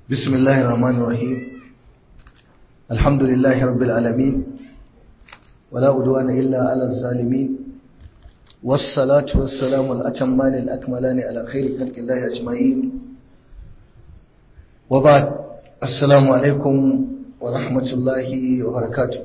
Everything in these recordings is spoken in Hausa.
بسم الله الرحمن الرحيم الحمد لله رب العالمين ولا عدوان إلا على الظالمين والصلاة والسلام الأتمان الأكملان على خير خلق الله أجمعين وبعد السلام عليكم ورحمة الله وبركاته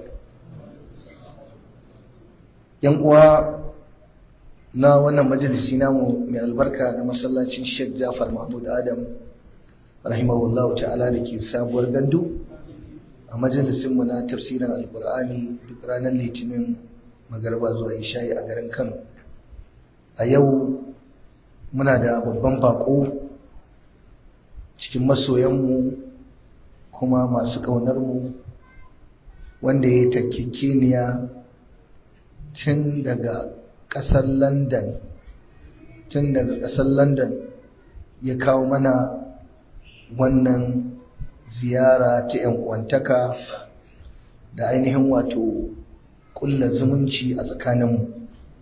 ينقوى na wannan majalisi namu mai albarka na masallacin Sheikh Jafar Mahmud Adam rahimahullahu ta'ala da ke sabuwar gandu a majalisin mu na tafsirin alkur'ani duk ranar litinin magarba zuwa isha'i a garin Kano a yau muna da babban bako cikin masoyanmu kuma masu ƙaunarmu wanda ya takkikeniya tun daga ƙasar london tun daga ƙasar london ya kawo mana wannan ziyara ta yan uwantaka da ainihin wato ƙulla zumunci a tsakaninmu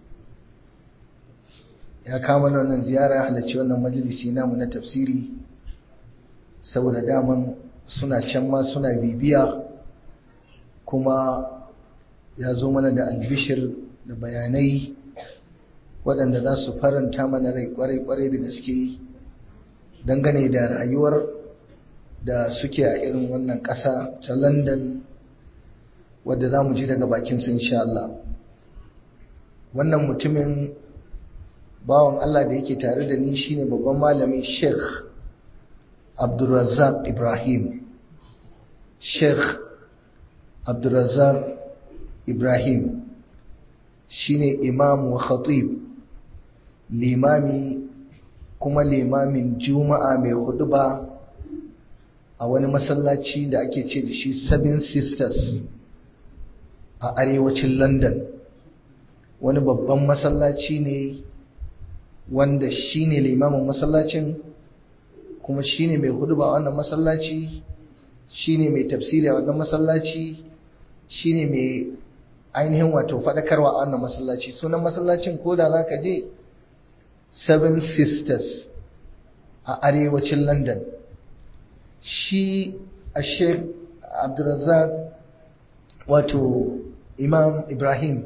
ya kawo mana wannan ziyara halarci wannan majalisi namu na tafsiri saboda daman suna can ma suna bibiya kuma ya zo mana da albishir da bayanai waɗanda za su faranta mana rai kwarai-kwarai da gaske dangane da rayuwar da suke a irin wannan ƙasa ta london wadda za mu ji daga bakinsa insha Allah wannan mutumin bawan Allah da yake tare da ni shine babban malami sheikh abdulrazak ibrahim sheikh abdulrazak ibrahim shine imam wa khatib limami kuma limamin juma'a mai huduba a wani masallaci da ake ce da shi seven sisters a arewacin london wani babban masallaci ne wanda shine limamin masallacin kuma shine mai huduba a wannan masallaci shine mai tafsiri a wannan masallaci shine mai ainihin wato faɗakarwa a wannan masallaci sunan masallacin ko da za ka je seven sisters a arewacin london shi a sheikh abdulrazak wato imam ibrahim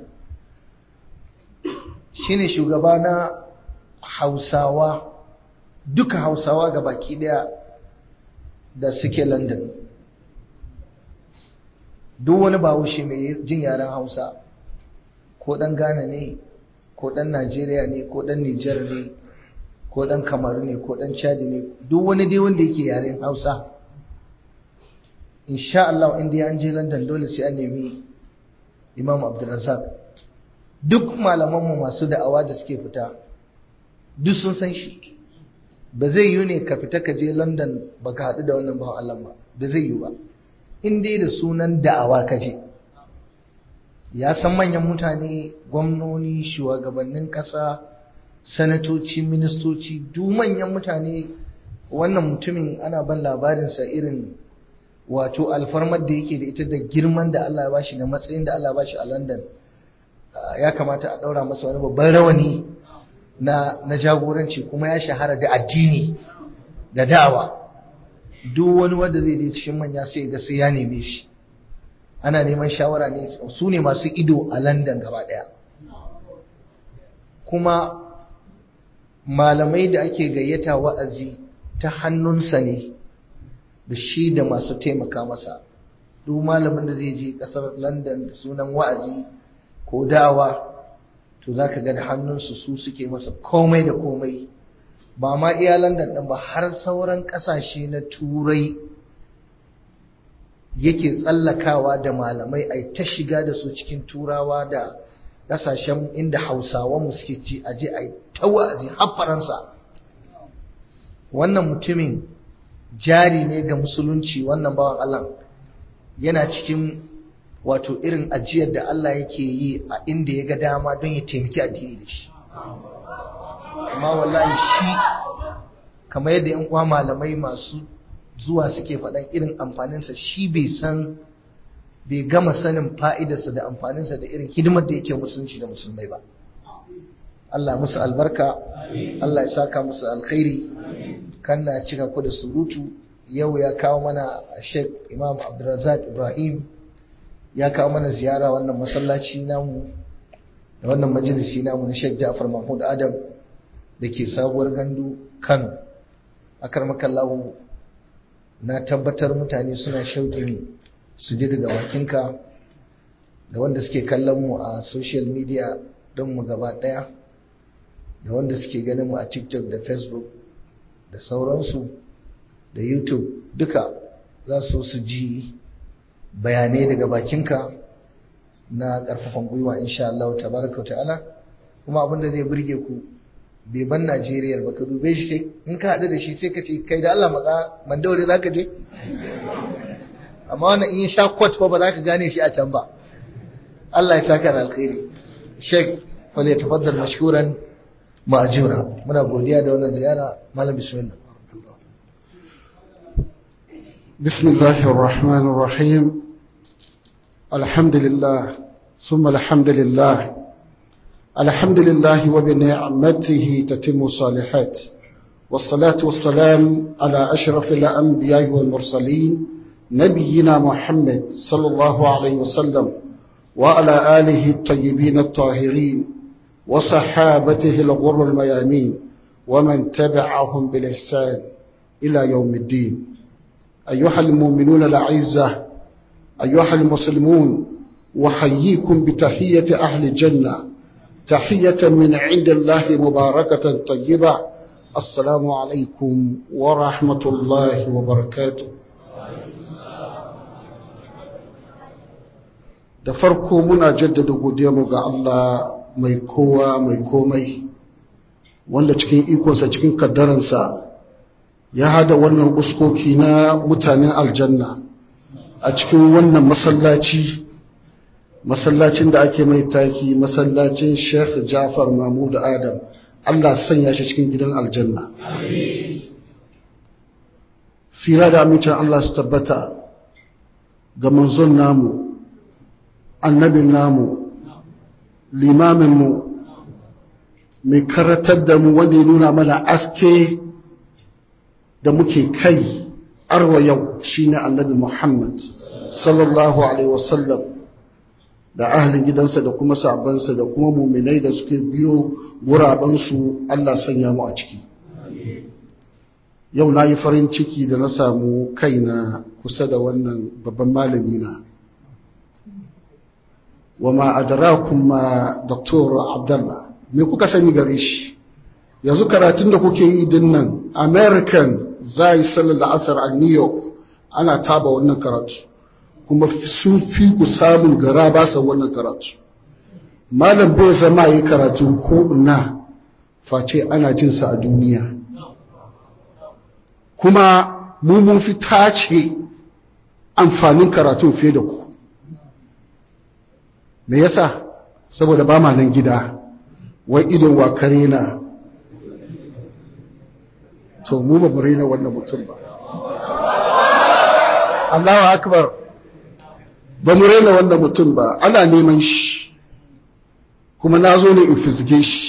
shine shugaba na hausawa duka hausawa ga baki daya da suke london duk wani bahaushe mai jin yaren hausa ko dan ghana ne ko dan najeriya ne ko dan nijar ne ko dan kamaru ne ko dan chadi ne duk wani dai wanda yake yaren hausa insha Allah inda an je london dole sai an nemi imam abdulrazak duk malamanmu masu da'awa da suke fita duk sun san shi ba zai yi ne ka fita ka je london baka haɗu da wannan bawan Allah ba ba zai yi ba in dai da sunan da'awa ka je ya san manyan mutane gwamnoni shugabannin ƙasa sanatoci ministoci duk manyan mutane wannan mutumin ana ban labarinsa irin wato alfarmar da yake da ita da girman da Allah ya bashi da matsayin da Allah ya bashi a London ya kamata a ɗaura masa wani babban rawani na, na jagoranci kuma ya shahara da addini da da'awa duk wani wanda zai je cikin manya sai ga sai ya neme shi ana neman shawara ne su ne masu ido a London gaba daya kuma malamai da ake gayyata wa'azi ta hannunsa ne da shi da masu taimaka masa duk malamin da zai je kasar London da sunan wa'azi ko dawa to za ka ga da hannunsu su suke masa komai da komai ba ma iya London ɗin ba har sauran ƙasashe na turai yake tsallakawa da malamai a ta shiga da su cikin turawa da ƙasashen inda hausawa mu suke ci a je a yi ta wa'azi har faransa wannan mutumin jari ne ga musulunci wannan bawan allah yana cikin wato irin ajiyar da Allah yake yi a inda ya ga dama don ya taimaki addini da shi amma wallahi shi kamar yadda yan uwa malamai masu zuwa suke faɗan irin amfaninsa shi bai san bai gama sanin fa'idarsa da amfaninsa da irin hidimar da yake musulunci da musulmai ba Allah musu albarka Allah ya saka musu alkhairi kan na cika ku da surutu yau ya kawo mana sheikh imam abdulrazak ibrahim ya kawo mana ziyara wannan masallaci namu da wannan majalisi namu na sheikh ja'far mahmud adam da ke sabuwar gandu kano akar makallahu na tabbatar mutane suna shauƙin su ji daga bakinka da wanda suke kallon mu a social media don mu gaba ɗaya da wanda suke ganin mu a tiktok da facebook da sauransu da youtube duka za su su ji bayanai daga bakinka na ƙarfafan gwiwa insha Allah tabaraka wa ta'ala kuma abinda zai burge ku bai ban Najeriya ba ka dube shi sai in ka haɗu da shi sai ka ce kai da Allah matsa mandaure za ka je amma wannan in ya sha kwat fa ba za ka gane shi a can ba Allah ya saka da alkhairi Sheikh wal yatafaddal mashkuran ma'jura muna godiya da wannan ziyara malam bismillah بسم الله الرحمن الرحيم الحمد لله ثم الحمد لله الحمد لله وبنعمته تتم الصالحات والصلاة والسلام على أشرف الأنبياء والمرسلين نبينا محمد صلى الله عليه وسلم وعلى آله الطيبين الطاهرين وصحابته الغر الميامين ومن تبعهم بالإحسان إلى يوم الدين أيها المؤمنون الأعزة أيها المسلمون وحييكم بتحية أهل الجنة تحية من عند الله مباركة طيبة السلام عليكم ورحمة الله وبركاته da farko muna jaddada godiyarmu ga Allah mai kowa mai komai wanda cikin ikonsa cikin kaddaransa ya hada wannan uskoki na mutanen aljanna a cikin wannan masallaci masallacin da ake mai taki masallacin Sheikh Jafar Mahmud Adam Allah sanya shi cikin gidan aljanna sira da amincin Allah su tabbata ga manzon namu annabin namu limaminmu mai karatar da mu wanda ya nuna mana aske da muke kai arwa yau shine annabi Muhammad sallallahu alaihi wasallam da ahlin gidansa da kuma sabansa da kuma muminai da suke biyo gurabansu Allah sanya mu a ciki yau na yi farin ciki da na samu kaina kusa da wannan babban malami na wa ma adrakum ma Dr. Abdullah me kuka sani gare shi yanzu karatun da kuke yi din nan American zai sallar da asar a New York ana taba wannan karatu kuma sun fi ku samun gara ba sa wannan karatu malam bai zama yi karatu ko na face ana jinsa a duniya kuma mu mun fi tace amfanin karatun fiye da ku me yasa saboda ba ma nan gida wai idon wa kare na to mu ba mu raina wannan mutum ba Allahu akbar ba mu raina wannan mutum ba ana neman shi kuma na zo ne in fizge shi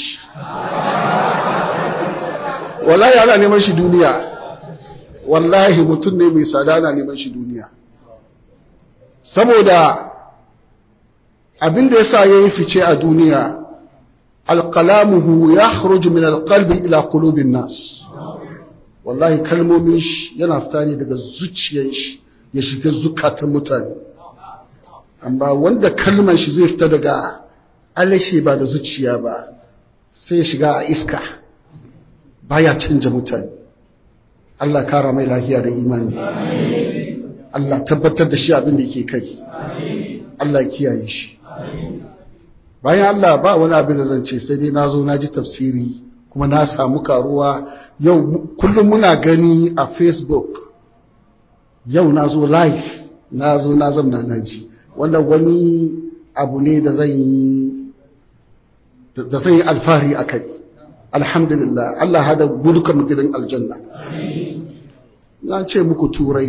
wallahi ana neman shi duniya wallahi mutum ne mai sada ana neman shi duniya saboda abinda ya sa ya yi fice a duniya alƙalamuhu ya haruji min alƙalbi ila ƙulubin nas wallahi kalmomin shi yana fita ne daga zuciyar shi ya shiga zukatan mutane amma wanda kalmar shi zai fita daga alashe ba da zuciya ba sai ya shiga a iska baya canja mutane Allah kara mai lafiya da imani Allah tabbatar da shi abin da yake kai Allah ya kiyaye shi bayan Allah ba wani abin da zan ce sai dai nazo na ji tafsiri kuma na samu karuwa yau kullum muna gani a Facebook yau nazo live nazo na zamna na ji wannan wani abu ne da zan yi da zan yi alfahari a kai alhamdulillah Allah hada gudukan gidan aljanna na ce muku turai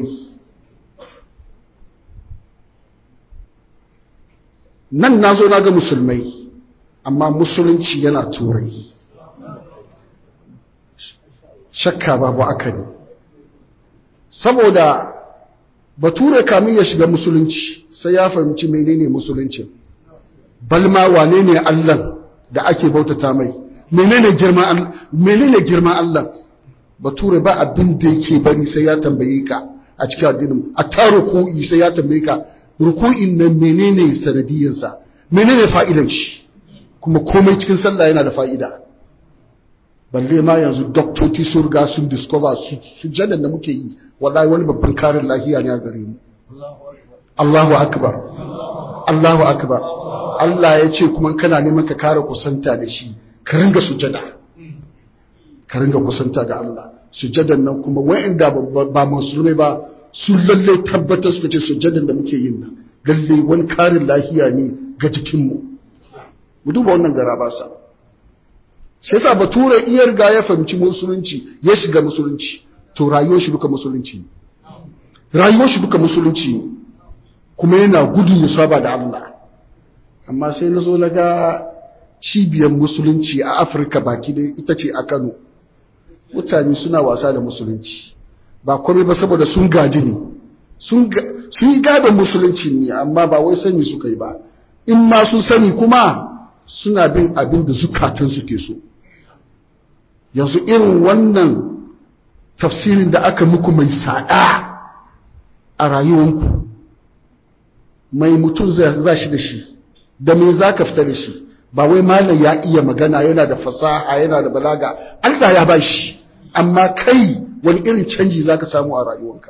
nan na zo na ga musulmai amma musulunci yana turai shakka babu aka ne saboda bature kamin ya shiga musulunci sai ya fahimci menene musulunci balma wane ne Allah da ake bautata mai menene girman Allah menene girman Allah bature ba abin da yake bari sai ya tambaye ka a cikin addinin a ta ruku'i sai ya tambaye ka ruku'in nan menene sanadiyarsa menene fa'idan shi kuma komai cikin sallah yana da fa'ida balle ma yanzu doktoci sun riga sun discover su jadan da muke yi wallahi wani babban karin lahiya ne a gare mu Allahu akbar Allahu akbar Allah ya ce kuma kana neman ka kare kusanta da shi ka ringa sujada ka ringa kusanta ga Allah sujadan nan kuma wa'anda ba musulmai ba sun lalle tabbatar suka ce sujadan da muke yin nan lalle wani karin lahiya ne ga jikinmu mu duba wannan gara ba sa shi yasa bature iya riga ya fahimci musulunci ya shiga musulunci to rayuwar shi duka musulunci rayuwar shi duka musulunci kuma yana gudun ya saba da Allah amma sai na zo na ga cibiyar musulunci a afirka baki da ita ce a kano mutane suna wasa da musulunci ba kome ba saboda sun gaji ne sun yi gadon musulunci ne amma ba wai sani suka yi ba in ma sun sani kuma suna bin abin da zukatan suke so yanzu irin wannan tafsirin da aka muku mai sada a rayuwanku mai mutum za shi da shi da me za ka fita da shi ba wai malam ya iya magana yana da fasaha yana da balaga Allah ya ba shi amma kai wani irin canji za ka samu a rayuwanka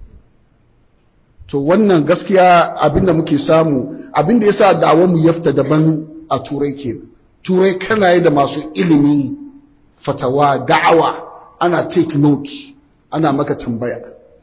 to wannan gaskiya abinda muke samu abinda ya sa da'awanmu ya fita daban a turai ke turai kana yi da masu ilimi fatawa da'awa ana take note ana maka tambaya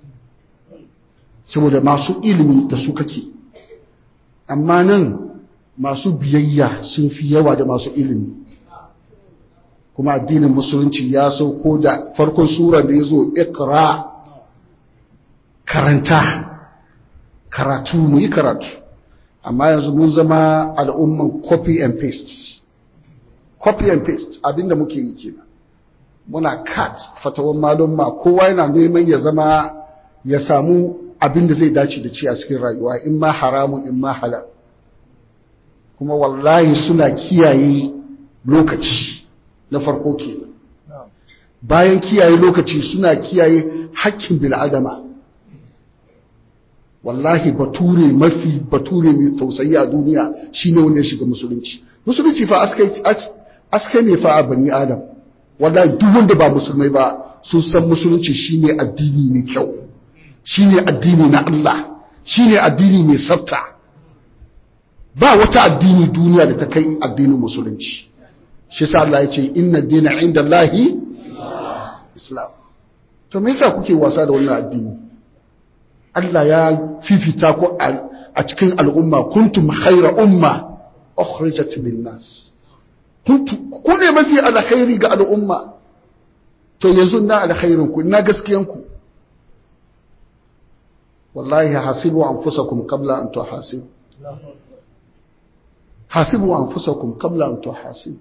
saboda masu ilimi da su kake amma nan masu biyayya sun fi yawa da masu ilimi kuma addinin musulunci ya sauko da farkon sura da ya zo ikra karanta karatu mu yi karatu amma yanzu mun zama al'umman copy and paste copy and paste abinda muke yi kenan muna cut fatawan malumma kowa yana neman ya zama ya samu abinda zai dace da ci a cikin rayuwa in ma haramu in ma halal kuma wallahi suna kiyaye lokaci na farko kenan bayan kiyaye lokaci suna kiyaye hakkin bil'adama wallahi bature mafi bature mai tausayi a duniya shine wanda ya shiga musulunci musulunci fa askai ne fa a bani adam wallahi duk wanda ba musulmai ba sun san musulunci shine addini mai kyau shine addini na Allah shine addini mai tsafta ba wata addini duniya da ta kai addinin musulunci shi sa Allah ya ce inna dina inda Allahi islam to me yasa kuke wasa da wannan addini Allah ya fifita ku a cikin al'umma kuntum khaira umma ukhrijat lin nas ku ne mafi alkhairi ga al'umma to yanzu na alkhairin ku na gaskiyan ku wallahi hasibu anfusakum qabla an tuhasibu hasibu anfusakum qabla an tuhasibu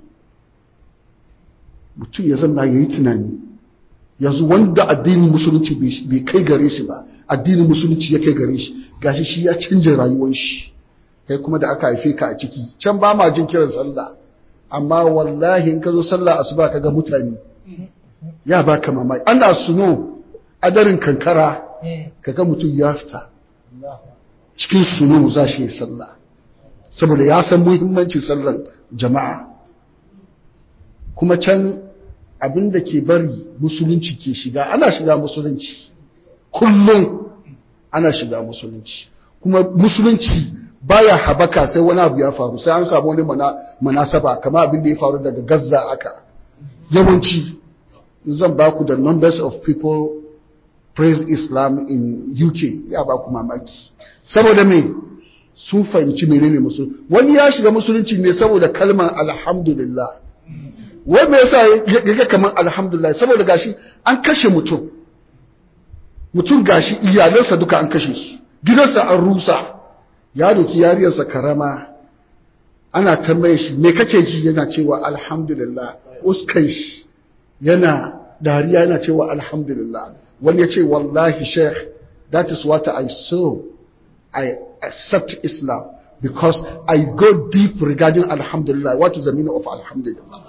mutum ya zanna yayi tunani yanzu wanda addinin musulunci bai kai gare shi ba addinin musulunci ya kai gare shi gashi shi ya canja rayuwar shi kai kuma da aka haife ka a ciki can ba ma jin kiran sallah amma wallahi in ka zo sallah asuba ka ga mutane ya baka mamaki ana suno adarin kankara kaga mutum ya fita cikin suno za shi yi sallah saboda ya san muhimmancin sallan jama'a kuma can abin da ke bari musulunci ke shiga ana shiga musulunci kullum ana shiga musulunci kuma musulunci baya habaka sai wani abu ya faru sai an samu wani manasaba kama abin da ya faru daga gaza aka yawanci zan ba ku da numbers of people praise islam in uk ya ba ku mamaki saboda me sun fahimci menene musulunci wani ya shiga musulunci ne saboda kalmar alhamdulillah wai me yasa yake kaman alhamdulillah saboda gashi an kashe mutum mutum gashi iyalansa duka an kashe su gidansa an rusa ya doki yariyarsa karama ana tambaye shi me kake ji yana cewa alhamdulillah uskan shi yana dariya yana cewa alhamdulillah wani ya ce wallahi sheikh that is what I saw I accept Islam because I go deep regarding Alhamdulillah. What is the meaning of Alhamdulillah?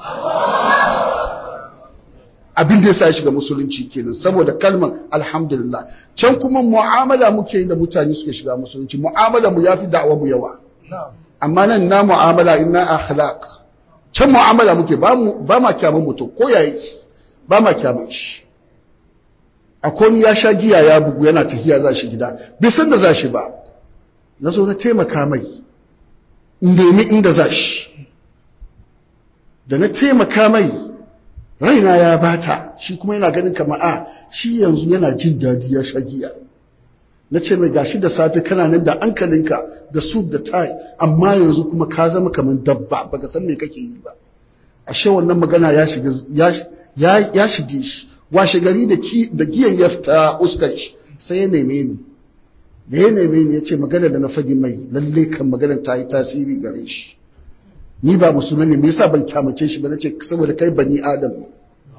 Abin da ya sa ya shiga musulunci kenan saboda kalmar Alhamdulillah. Can kuma mu'amala muke yi da mutane suke shiga musulunci. Mu'amala mu yafi da'awa mu yawa. Amma nan na mu'amala inna akhlaq. Can mu'amala muke ba mu ba ma kyamun mutum ko yayi ba ma kyamun shi. Akwai ya sha giya ya bugu yana tafiya za shi gida. Bai san da za shi ba. na zo na taimaka mai nemi inda za shi da na taimaka mai raina ya bata shi kuma yana ganin kama a shi yanzu yana jin dadi ya sha giya na ce mai gashi da safe kana nan da ankalinka da su da tai amma yanzu kuma ka zama kamar dabba baka san me kake yi ba ashe wannan magana ya shiga ya shige shi washe gari da giyan ya fita uskar shi sai ya neme ni da ya neme ni ya ce magana da na fadi mai lalle kan magana ta yi tasiri gare shi ni ba musulmi ne me yasa ban kyamace shi ba nace saboda kai bani adam ne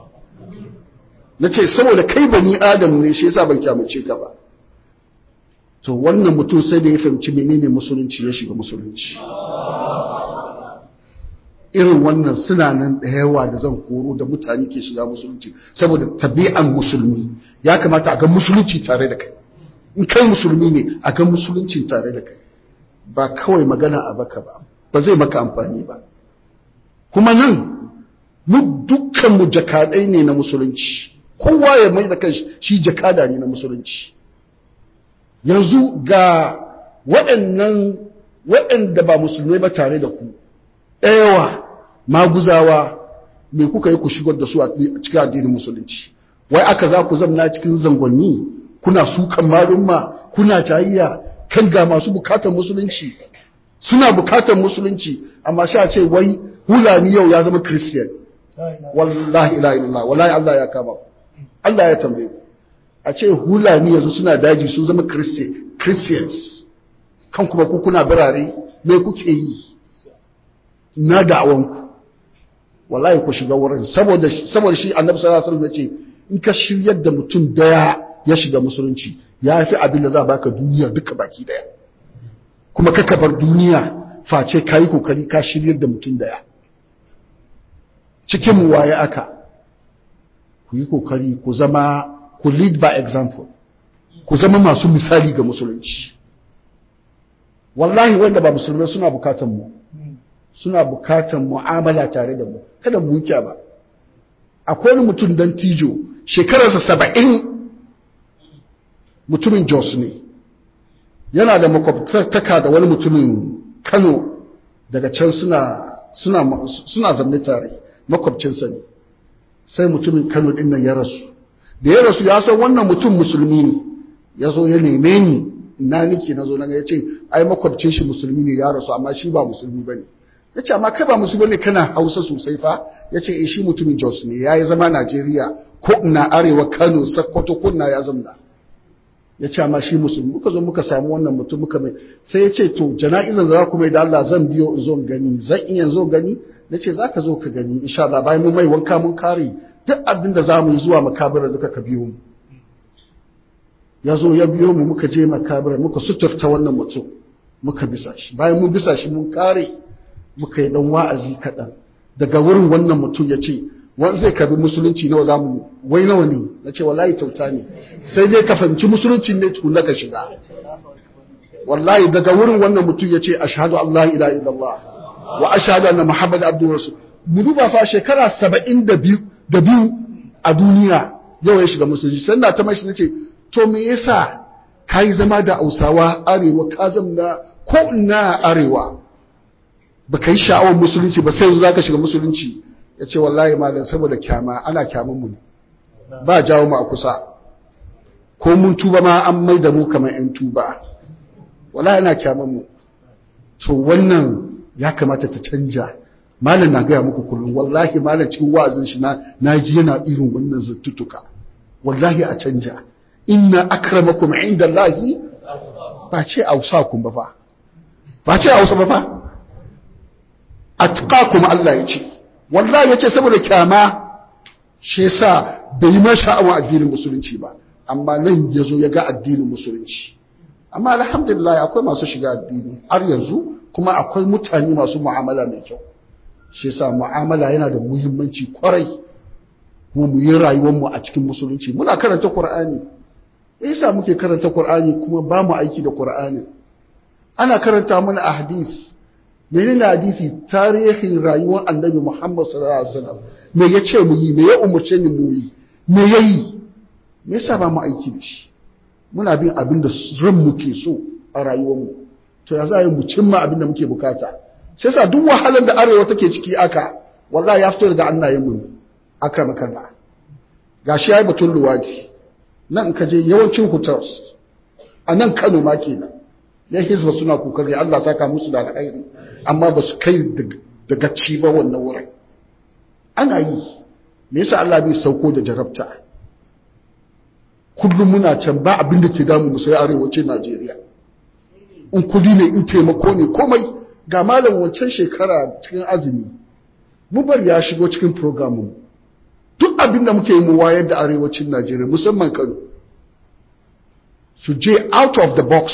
nace saboda kai bani adam ne shi yasa ban kyamace ka ba to wannan mutum sai da ya fahimci menene musulunci ya shiga musulunci irin wannan suna nan da yawa da zan koro da mutane ke shiga musulunci saboda tabi'an musulmi ya kamata a ga musulunci tare da kai in kai musulmi ne a ga musuluncin tare da kai ba kawai magana a baka ba ba zai maka amfani ba kuma nan mu dukkan mu jakadai ne na musulunci kowa ya mai da kanshi shi jakada ne na musulunci yanzu ga waɗannan waɗanda ba musulmai ba tare da ku ɗayawa maguzawa me kuka yi ku shigar da su a cikin addinin musulunci wai aka za ku zamna cikin zangonni kuna sukan malumma kuna tayayya kan ga masu bukatar musulunci suna bukatar musulunci amma sha ce wai hulani yau ya zama christian wallahi ila illallah wallahi Allah ya kama Allah ya tambaye ku a ce hulani yanzu suna daji sun zama christians kan kuma ku kuna birare me kuke yi na da'awanku wallahi ku shiga wurin saboda saboda shi annabi sallallahu alaihi wasallam ya ce in ka shiryar da mutum daya ya shiga musulunci ya fi abin da za baka duniya duka baki daya kuma ka bar duniya face ka yi kokari ka shiryar da mutum daya cikin mu waye aka ku yi kokari ku zama ku lead by example ku zama masu misali ga musulunci wallahi wanda ba musulmai suna bukatan mu suna bukatan mu'amala tare da mu kada mu wuce ba akwai wani mutum dan tijo shekararsa saba'in mutumin jos ne yana da makwabtaka da wani mutumin kano daga can suna suna suna zamne tare makwabcinsa ne sai mutumin kano din nan ya rasu da ya rasu ya san wannan mutum musulmi ne ya zo ya neme ni ina nake na zo na ya ce ai makwabcin shi musulmi ne ya rasu amma shi ba musulmi ba ne ya ce amma kai ba musulmi ne kana hausa sosai fa ya ce shi mutumin jos ne ya yi zama najeriya ko ina arewa kano sakkwato ko ina ya zamna ya ce amma shi musulmi muka zo muka samu wannan mutum muka mai sai ya ce to jana'izan za ku mai da Allah zan biyo in zo gani zan iya zo gani na ce za ka zo ka gani insha Allah bayan mun mai wanka mun kare duk abin da za mu yi zuwa makabira duka ka biyo mu ya zo ya biyo mu muka je makabira muka suturta wannan mutum muka bisa shi bayan mun bisa shi mun kare muka yi dan wa'azi kaɗan daga wurin wannan mutum ya ce wani zai karbi musulunci nawa za mu wai nawa ne na ce wallahi kyauta ne sai dai ka fahimci musulunci ne tukuna ka shiga wallahi daga wurin wannan mutum ya ce ashhadu Allah ila illallah wa ashhadu anna muhammad abdu rasul mu duba fa shekara saba'in da biyu da biyu a duniya yau ya shiga musulunci sai na ta mashi nace to me yasa kai zama da Hausawa arewa ka zamna ko ina arewa baka yi sha'awar musulunci ba sai yanzu zaka shiga musulunci ya ce wallahi malam saboda kyama ana kyamun mu ba jawo mu a kusa ko mun tuba ma an mai da mu kamar yan tuba wallahi ana kyamun mu to wannan ya kamata ta canja malam na gaya muku kullum wallahi malam cikin wa'azin shi na naji yana irin wannan zattutuka wallahi a canja inna akramakum indallahi ba ce ausakum ba fa ba ce ausa ba fa atqakum Allah ya ce wallahi yace saboda kyama shi yasa bai ma sha'awa addinin musulunci ba amma nan ya zo ya ga addinin musulunci amma alhamdulillah akwai masu shiga addini har yanzu kuma akwai mutane masu mu'amala mai kyau shi yasa mu'amala yana da muhimmanci kwarai kuma mu yi rayuwar mu a cikin musulunci muna karanta qur'ani me yasa muke karanta qur'ani kuma ba mu aiki da qur'ani ana karanta mana a hadith menene hadisi tarihin rayuwar annabi Muhammad sallallahu alaihi wasallam me yace mu yi me ya umurce ni mu yi me yayi me yasa ba mu aiki da shi muna bin abin da ran muke so a rayuwar mu to ya za mu cimma abin da muke bukata sai sa duk wahalar da arewa take ciki aka wallahi ya fito daga annayen mu akrama kallah gashi yayi batun luwadi nan in ka je yawancin hotels a nan Kano ma kenan yan hizba suna kokari Allah saka musu da alkhairi amma ba su kai daga ci ba wannan wurin ana yi me yasa Allah bai sauko da jarabta kullum muna can ba abin da ke damu mu sai arewacin Najeriya in kudi ne in taimako ne komai ga malam wancan shekara cikin azumi mu bar ya shigo cikin programu duk abin da muke yi mu wayar da arewacin Najeriya musamman Kano su je out of the box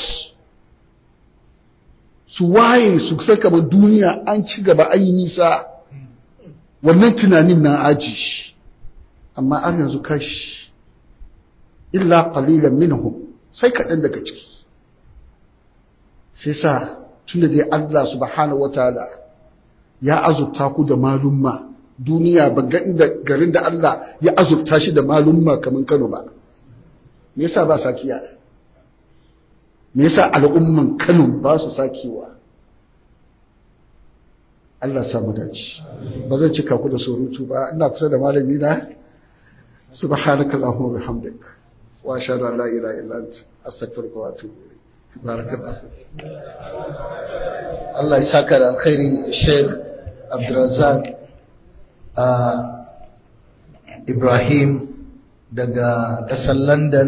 su waye su san kamar duniya an ci gaba an yi nisa wannan tunanin na aji amma an yanzu kashi illa qalilan minhum sai kaɗan daga ciki sai sa tunda dai Allah subhanahu wataala ya azurta ku da malumma duniya ba ga inda garin da Allah ya azurta shi da malumma kamar Kano ba me yasa ba sakiya me yasa al'umman Kano ba su sakewa Allah samu dace ba zan cika ku da surutu ba ina kusa da malami na subhanakallahumma wa bihamdik wa ashhadu an la ilaha illa anta astaghfiruka wa atubu ilayk barakallahu Allah ya saka da alkhairi Sheikh Abdulrazak Ibrahim daga ƙasar London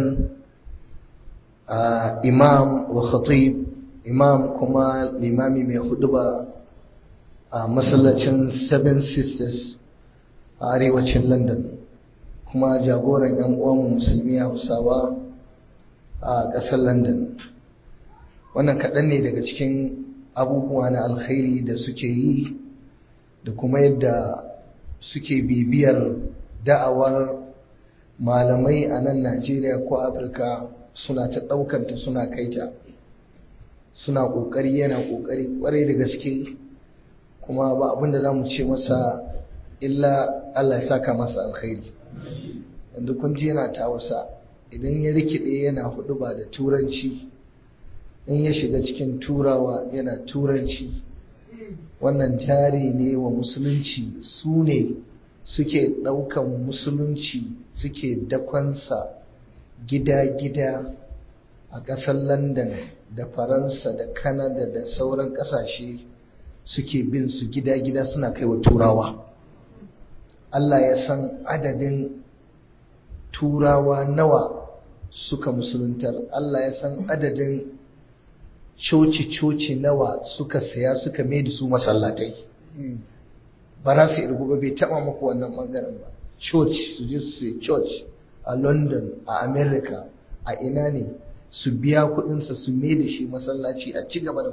imam wa khatib imam kuma limami mai huduba a masallacin Seven Sisters a arewacin London kuma jagoran 'yan uwan musulmi Hausawa a ƙasar London wannan kaɗan ne daga cikin abubuwa na alkhairi da suke yi da kuma yadda suke bibiyar da'awar malamai a nan Najeriya ko Afirka suna ta ɗaukanta suna kaita suna ƙoƙari yana ƙoƙari ƙwarai da gaske kuma ba abin da za mu ce masa illa Allah ya saka masa alkhairi yanzu kun ji yana ta wasa idan ya rikide yana hudu ba da turanci in ya shiga cikin turawa yana turanci wannan jari ne wa musulunci su ne suke ɗaukan musulunci suke dakonsa gida-gida a ƙasar london da faransa da kanada da sauran ƙasashe suke bin su gida-gida suna kai wa turawa allah ya san adadin turawa nawa suka musuluntar allah ya san adadin coci-coci nawa suka saya suka mai da su masallatai ba za su irgu ba bai taba muku wannan bangaren ba church su je su church a london a america a ina ne su biya kudinsa su mai da shi masallaci a ci gaba da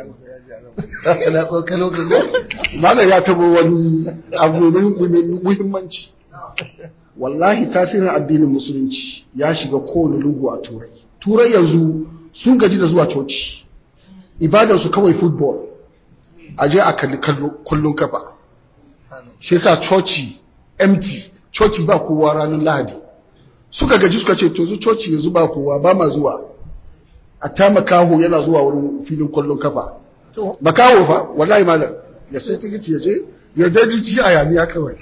Malam ya tabo wani abu muhimmanci wallahi tasirin addinin musulunci ya shiga kowane lungu a turai turai yanzu sun gaji da zuwa coci ibadarsu kawai football a je a kalli kullun kafa shi sa coci empty coci ba kowa ranar lahadi suka gaji suka ce to zu coci yanzu ba kowa ba ma zuwa a ta makaho yana zuwa wurin filin kullun kafa makaho fa wallahi malam ya sai tikiti ya je ya daji ji a yaniya kawai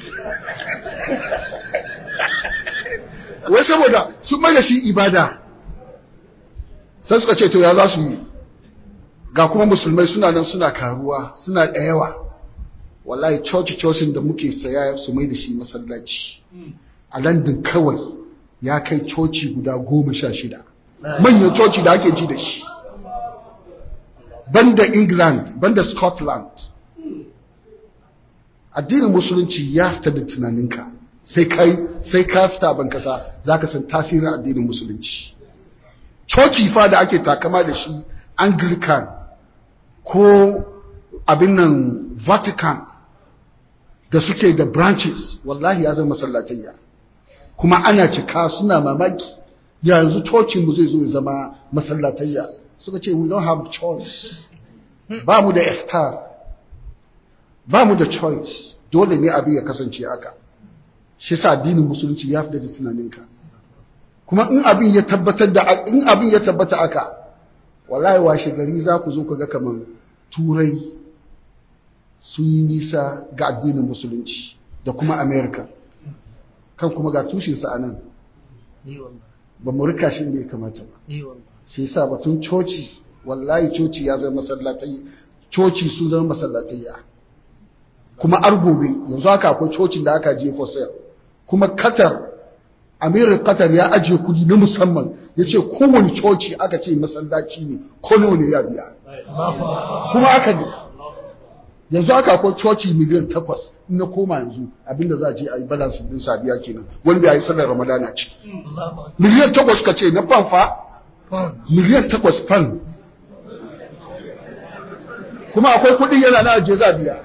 wai saboda sun mai da shi ibada sai suka ce to ya za su yi ga kuma musulmai suna nan suna karuwa suna da yawa wallahi coci cocin da muke saya su mai da shi masallaci a london kawai ya kai coci guda goma sha shida manyan coci da ake ji da shi banda england banda scotland addinin musulunci ya fita da tunaninka sai kai sai ka fita ban kasa zaka san tasirin addinin musulunci coci fa da ake takama da shi anglican ko abin nan vatican da suke da branches wallahi ya zama masallatayya kuma ana cika suna mamaki yanzu cocinmu zai zo ya zama masallatayya suka ce we don't have choice ba mu da iftar ba mu da choice dole ne abin ya kasance haka shi sa addinin musulunci ya fita da tunaninka kuma in abin ya tabbatar da in abin ya tabbata aka wallahi washe gari za ku zo ku ga kaman turai sun yi nisa ga addinin musulunci da kuma america kan kuma ga tushensa a nan ba mu rika shi ne kamata ba shi yasa batun coci wallahi coci ya zama masallatai coci sun zama masallatai kuma argobe yanzu haka akwai cocin da aka je for sale kuma Qatar amirin Qatar ya ajiye kudi na musamman ya ce kowane coci aka ce masallaci ne kono ne ya biya kuma aka ne yanzu aka akwai coci miliyan takwas in na koma yanzu abinda za a je a yi balance din sabiya kenan wanda ya yi sallar ramadana ciki miliyan takwas ka ce na fan fa miliyan takwas fan kuma akwai kudi yana na ajiye za a biya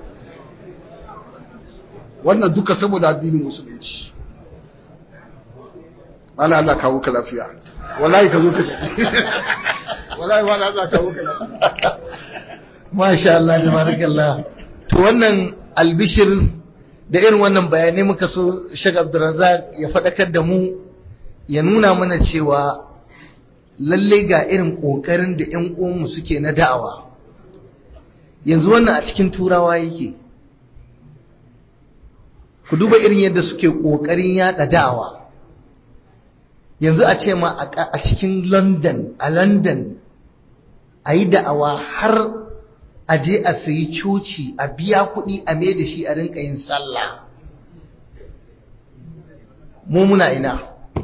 wannan duka saboda addinin musulunci wala Allah kawo ka lafiya wallahi ka zo ka wallahi wala Allah kawo ka lafiya masha Allah tabarakallah to wannan albishir da irin wannan bayanai muka so Sheikh Abdulrazak ya fadakar da mu ya nuna mana cewa lalle ga irin kokarin da ƴan uwanmu suke na da'awa yanzu wannan a cikin turawa yake ku duba irin yadda suke ƙoƙarin yaɗa da'awa yanzu a ce ma a cikin london a london a yi da'awa har a je a sayi coci a biya kuɗi a mai da shi a rinka yin sallah mu muna ina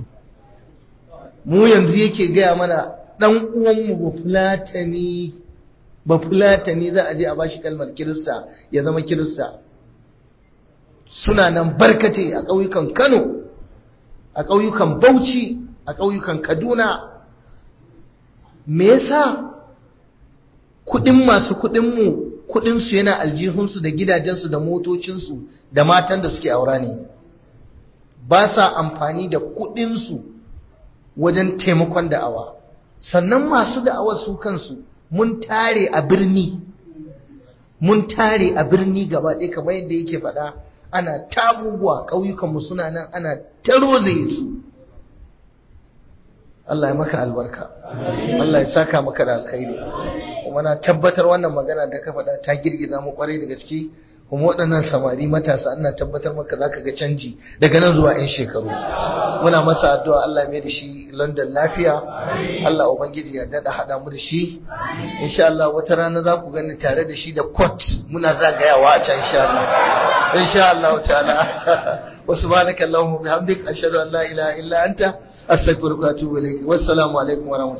mu yanzu yake gaya mana ɗan uwanmu ba fulatani ba fulatani za a je a bashi kalmar kirista ya zama kirista suna nan barkate a ƙauyukan Kano, a ƙauyukan Bauchi, a ƙauyukan Kaduna. Me yasa kuɗin masu kuɗinmu kuɗinsu yana aljihunsu da gidajensu da motocinsu da matan da suke aura ne. Ba sa amfani da kuɗinsu wajen taimakon da'awa. Sannan masu da'awar su kansu mun tare a birni. Mun tare a birni gaba ɗaya kamar yadda yake faɗa. ana tabubuwa ƙauyukanmu suna nan ana tarozaye su Allah ya maka albarka Allah ya saka maka da alkhairi kuma na tabbatar wannan magana da ka faɗa ta girgiza mu kwarai da gaske kuma waɗannan samari matasa ana tabbatar maka zaka ga canji daga nan zuwa 'yan shekaru muna masa addu'a Allah mai da shi London lafiya Allah ubangiji ya dada hada mu da shi insha Allah wata rana za ku gani tare da shi da court muna zagayawa a can insha Allah insha Allah ta'ala wa subhanaka allahumma bihamdik ashhadu an la ilaha illa anta astaghfiruka wa atubu ilayk wassalamu alaikum wa